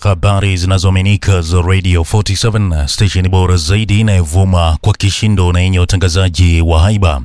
habari zinazoaminika za Radio 47 station bora zaidi inayovuma kwa kishindo na yenye utangazaji wa haiba.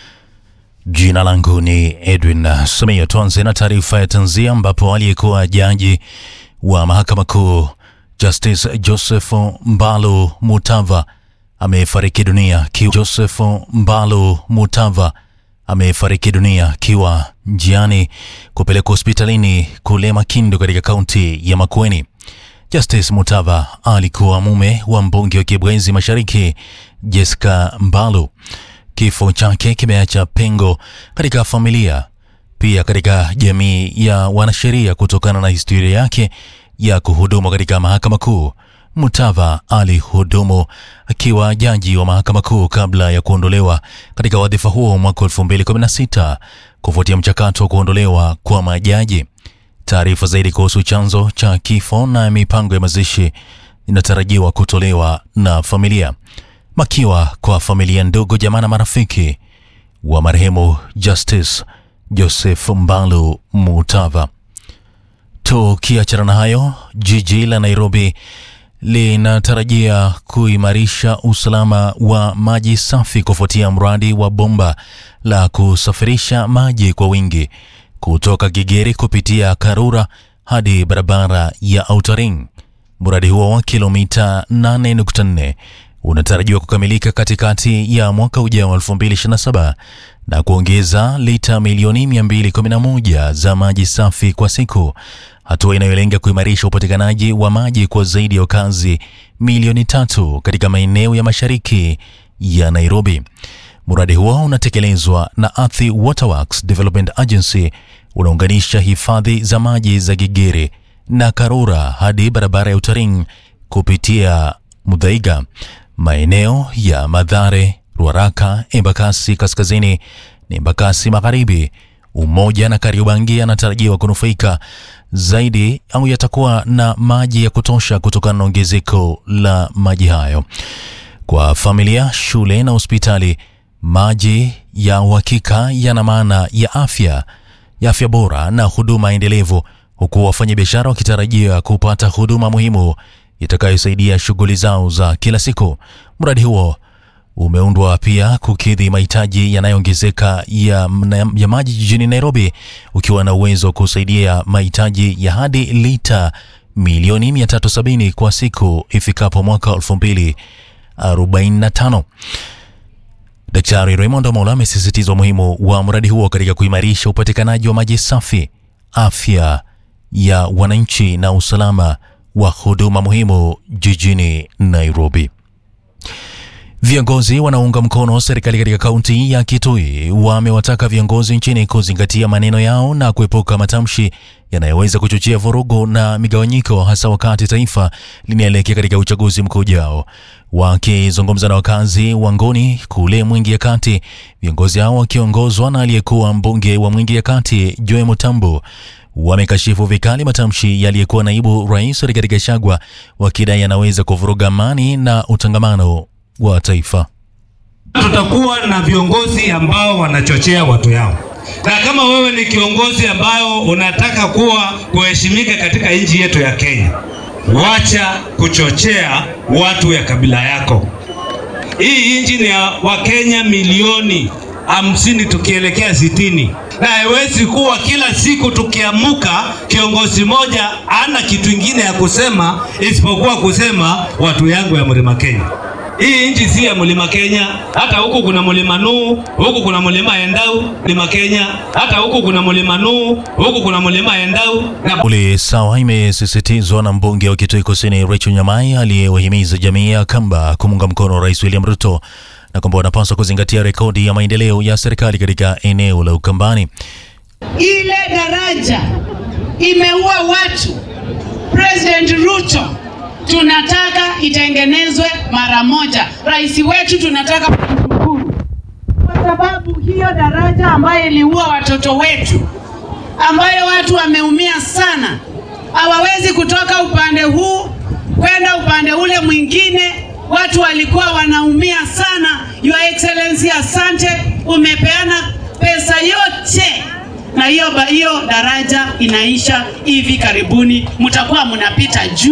Jina langu ni Edwin Samia. Tuanze na taarifa ya tanzia, ambapo aliyekuwa jaji wa mahakama kuu Justice Joseph Mbalo Mutava amefariki dunia kiwa Joseph Mbalo Mutava amefariki dunia akiwa njiani kupelekwa hospitalini kule Makindu katika kaunti ya Makueni. Justice Mutava alikuwa mume wa mbunge wa Kibwezi Mashariki Jessica Mbalo. Kifo chake kimeacha pengo katika familia, pia katika jamii ya wanasheria kutokana na historia yake ya kuhudumu katika mahakama kuu. Mutava alihudumu akiwa jaji wa mahakama kuu kabla ya kuondolewa katika wadhifa huo mwaka 2016 kufuatia mchakato wa kuondolewa kwa majaji. Taarifa zaidi kuhusu chanzo cha kifo na mipango ya mazishi inatarajiwa kutolewa na familia. Makiwa kwa familia, ndugu, jamaa na marafiki wa marehemu Justice Joseph Mbalu Mutava. Tukiachana na hayo, jiji la Nairobi linatarajia kuimarisha usalama wa maji safi kufuatia mradi wa bomba la kusafirisha maji kwa wingi kutoka Gigiri kupitia Karura hadi barabara ya Outer Ring. Mradi huo wa kilomita 8.4 unatarajiwa kukamilika katikati ya mwaka ujao 2027 na kuongeza lita milioni 211 za maji safi kwa siku, hatua inayolenga kuimarisha upatikanaji wa maji kwa zaidi ya wakazi milioni tatu katika maeneo ya mashariki ya Nairobi. Mradi huo unatekelezwa na Athi Waterworks Development Agency, unaunganisha hifadhi za maji za Gigiri na Karura hadi barabara ya Utaring kupitia Mudhaiga, maeneo ya Madhare, Ruaraka, Embakasi kaskazini na Embakasi magharibi. Umoja na Kariobangi yanatarajiwa kunufaika zaidi au yatakuwa na maji ya kutosha kutokana na ongezeko la maji hayo. Kwa familia, shule na hospitali, maji ya uhakika yana maana ya afya ya afya bora na huduma endelevu, huku wafanyabiashara wakitarajia kupata huduma muhimu itakayosaidia shughuli zao za kila siku. Mradi huo umeundwa pia kukidhi mahitaji yanayoongezeka ya, ya maji jijini Nairobi, ukiwa na uwezo wa kusaidia mahitaji ya hadi lita milioni 370 kwa siku ifikapo mwaka 2045. Daktari Raymond Omola amesisitiza umuhimu wa mradi huo katika kuimarisha upatikanaji wa maji safi, afya ya wananchi na usalama wa huduma muhimu jijini Nairobi. Viongozi wanaunga mkono serikali katika kaunti ya Kitui wamewataka viongozi nchini kuzingatia maneno yao na kuepuka matamshi yanayoweza kuchochea vurugu na migawanyiko, hasa wakati taifa linaelekea katika uchaguzi mkuu ujao. Wakizungumza na wakazi wa Ngoni kule Mwingi ya Kati, viongozi hao wakiongozwa na aliyekuwa mbunge wa Mwingi ya Kati Joe Mutambo wamekashifu vikali matamshi yaliyekuwa naibu rais Rigathi Gachagua, wakidai yanaweza kuvuruga amani na utangamano wa taifa. Tutakuwa na viongozi ambao wanachochea watu yao, na kama wewe ni kiongozi ambayo unataka kuwa kuheshimika katika nchi yetu ya Kenya, wacha kuchochea watu ya kabila yako. Hii nchi ni ya Wakenya milioni hamsini tukielekea sitini, na haiwezi kuwa kila siku tukiamuka kiongozi moja ana kitu ingine ya kusema isipokuwa kusema watu yangu ya mlima Kenya. Hii nchi si ya mlima Kenya. Hata huku kuna mlima Nuu, huku kuna mlima Endau, mlima Kenya. Hata huku kuna mlima Nuu, huku kuna mlima Endau. Na Uli sawa imesisitizwa na mbunge wa Kitui Kusini Rachel Nyamai aliyewahimiza jamii ya Kamba kumunga mkono Rais William Ruto na kwamba wanapaswa kuzingatia rekodi ya maendeleo ya serikali katika eneo la Ukambani. Ile daraja imeua watu. President Ruto tunataka itengenezwe mara moja. Rais wetu tunataka kumshukuru kwa sababu hiyo daraja ambayo iliua watoto wetu, ambayo watu wameumia sana, hawawezi kutoka upande huu kwenda upande ule mwingine. Watu walikuwa wanaumia sana. Your Excellency, asante, umepeana pesa yote na hiyo hiyo daraja inaisha hivi karibuni, mtakuwa mnapita juu.